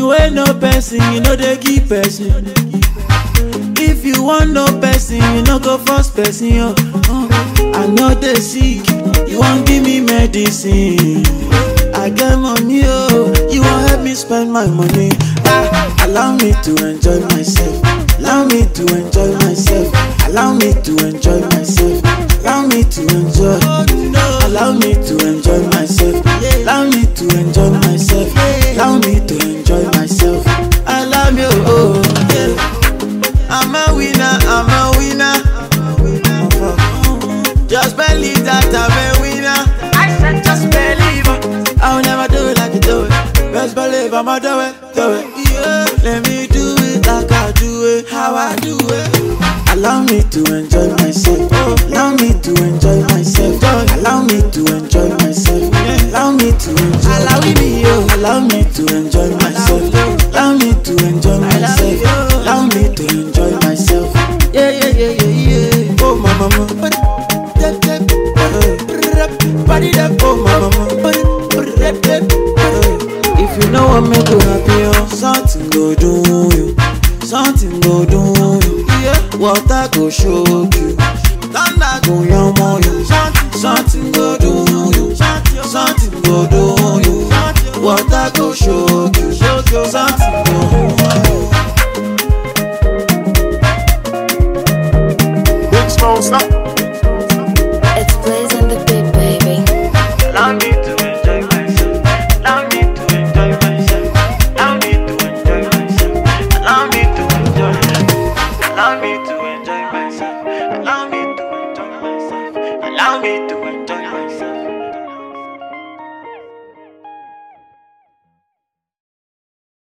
wey no person you no dey give person if you wan know person you no go force person oh oh. i no dey sick you wan give me medicine i get money oh you wan help me spend my money ah allow me to enjoy myself allow me to enjoy myself allow me to enjoy myself allow me to enjoy allow me to enjoy myself allow me to enjoy myself allow me to enjoy myself allow me oh yeah. i'm a winner i'm a winner just believe that i'm a winner i said just believe it. i'll never do it like you do it best believe i'ma do it do it yeah let me do it like i do it how i do it allow me to enjoy myself allow me to enjoy myself allow me to enjoy myself allow me to enjoy allow me oh allow me to enjoy myself allow me to enjoy myself allow me to enjoy myself yeah yeah yeah yeah yeah oh my mama body that oh my mama if you know what make you happy oh something go do you something go do you yeah water go shock you thunder go yanmo you something go do you something go do you water go shock you something go do you. Big Smoke, stop. It's Blaze and the Big Baby. Allow me to enjoy myself. Allow me to enjoy myself. Allow me to enjoy myself. Allow me to enjoy. Allow me to